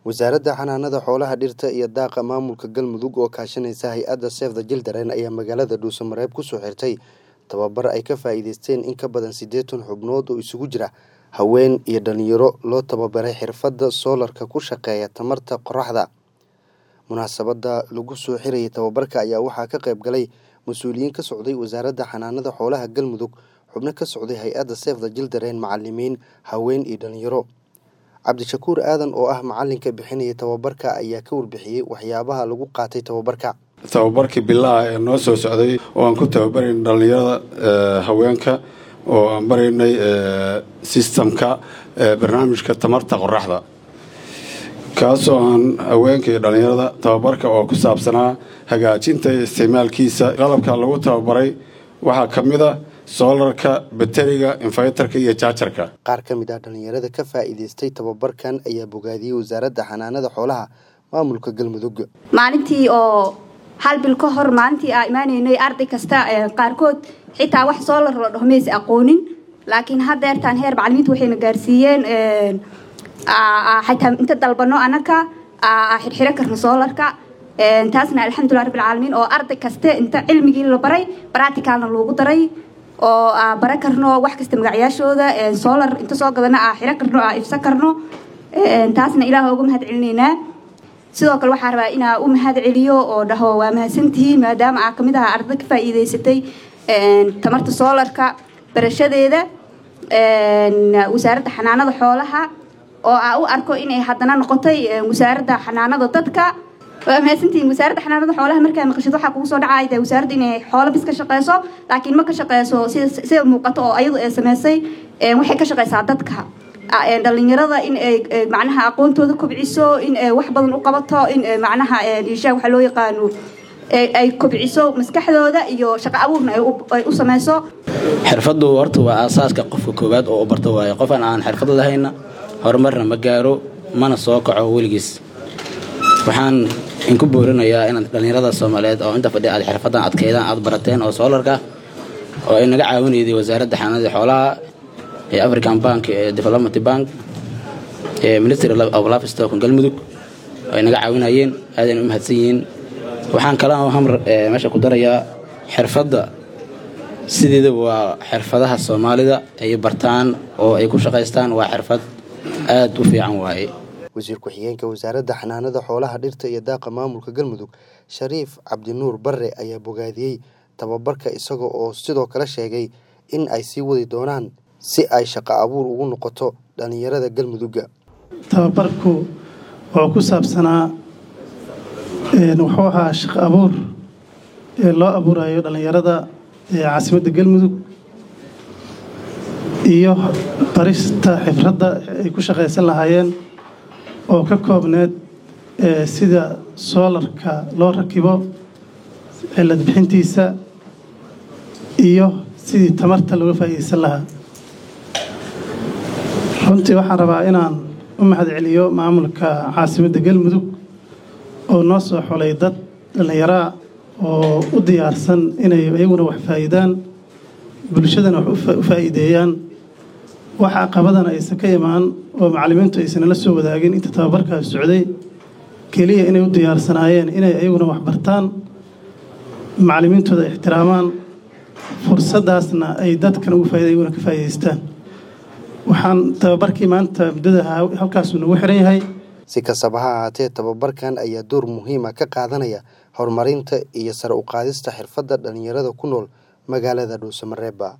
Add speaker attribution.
Speaker 1: wasaaradda xanaanada xoolaha dhirta iyo daaqa maamulka galmudug oo kaashanaysa hay-adda sef the jildaren ayaa magaalada dhuusamareeb kusoo xirtay tababar ay ka faa'iideysteen in ka badan siddeetan xubnood oo isugu jira haween iyo dhalinyaro loo tababaray xirfadda soolarka ku shaqeeya tamarta qoraxda munaasabadda lagu soo xirayay tababarka ayaa waxaa ka qayb galay mas-uuliyiin ka socday wasaaradda xanaanada xoolaha galmudug xubno ka socday hay-adda sef the jildaren macalimiin haween iyo dhalinyaro cabdishakuur aadan oo ah macalinka bixinaya tababarka ayaa ka warbixiyey waxyaabaha lagu qaatay tababarka
Speaker 2: tababarkii bilaha ee noo soo socday oo aan ku tababarayn dhallinyarada haweenka oo aan baraynay sistamka barnaamijka tamarta qoraxda kaasoo aan haweenka iyo dhallinyarada tababarka oo ku saabsanaa hagaajinta iyo isticmaalkiisa qalabka lagu tababaray waxaa ka mid a soolarka bateriga infaytarka iyo jaajarka
Speaker 1: qaar ka mid ah dhallinyarada ka faa'iideystay tababarkan ayaa bogaadiyey wasaaradda xanaanada xoolaha maamulka galmudug
Speaker 3: maalintii oo hal bil ka hor maalintii aa imaaneynay arday kasta qaarkood xitaa wax soolar la dhaho maysa aqoonin laakiin haddeertaan heer macalimiinta waxayna gaarsiiyeen xitaa inta dalbano anaka xirxiro karna soolarka taasna alxamdulilah rabbilcaalamiin oo arday kaste inta cilmigii la baray baracticalna loogu daray oo bara karno wax kasta magacyaashooda solar inta soo gadana aa xiro karno aa ifsan karno taasna ilaah uga mahad celinaynaa sidoo kale waxaa rabaa inaa u mahad celiyo oo dhaho waa mahadsantihiin maadaama aa kamid aha arday ka faa'iideysatay tamarta soolarka barashadeeda wasaaradda xanaanada xoolaha oo aa u arko inay haddana noqotay wasaaradda xanaanada dadka waa mahadsantihiin wasaaradda xanaanada xoolaha markaa maqashid waxaa kugu soo dhacay de wasaaradda inay xoolo bis ka shaqeyso laakiin ma ka shaqeyso sida sida muuqato oo ayadu ay sameysay waxay ka shaqeysaa dadka dhalinyarada in ay macnaha aqoontooda kobciso in ay wax badan u qabato in macnaha ishaa waxaa loo yaqaano ay kobciso maskaxdooda iyo shaqo abuurna ay u sameyso
Speaker 4: xirfaddu horta waa aasaaska qofka koowaad oo u barto waayo qofan aan xirfad lahayna horumarna ma gaaro mana soo kaco weligiis waxaan inku boorinayaa inaad dhallinyarada soomaaliyeed oo inta fadhi aad xirfadan adkeydaan aad barateen oo soolarka oo ay naga caawinayday wasaaradda xanaanada xoolaha ee african bank ee development bank ee ministry of livestock galmudug ay naga caawinayeen aadayna u mahadsan yihiin waxaan kala hamr meesha ku darayaa xirfadda sideeda waa xirfadaha soomaalida ay bartaan oo ay ku shaqaystaan waa xirfad aada u fiican waaye
Speaker 1: wasiir ku-xigeenka wasaaradda xanaanada xoolaha dhirta iyo daaqa maamulka galmudug shariif cabdinuur barre ayaa bogaadiyey tababarka isaga oo sidoo kale sheegay in ay sii wadi doonaan si ay shaqo abuur ugu noqoto dhallinyarada galmudugga
Speaker 5: tababarku wuxuu ku saabsanaa wuxuu ahaa shaqo abuur ee loo abuurayo dhallinyarada caasimadda galmudug iyo barista xifradda ay ku shaqaysan lahaayeen oo ka koobneed sida soolarka loo rakibo cilad bixintiisa iyo sidii tamarta looga faa'iidaysan lahaa runtii waxaan rabaa inaan u mahad celiyo maamulka caasimadda galmudug oo noo soo xulay dad dhallinyaraa oo u diyaarsan inay iyaguna wax faa'iidaan bulshadana wax u faa'iideeyaan wax caqabadana aysan ka imaan oo macallimiintu aysanala soo wadaagin inta tababarkaas socday keliya inay u diyaarsanaayeen inay iyaguna wax bartaan macallimiintooda ixtiraamaan fursaddaasna ay dadkan ugu faaida iyaguna ka faa'iidaystaan waxaan tababarkii maanta muddada halkaasuu nagu xiran yahay
Speaker 1: si kastaba ha ahaatee tababarkan ayaa door muhiima ka qaadanaya horumarinta iyo sare u qaadista xirfadda dhallinyarada ku nool magaalada dhuusamareeba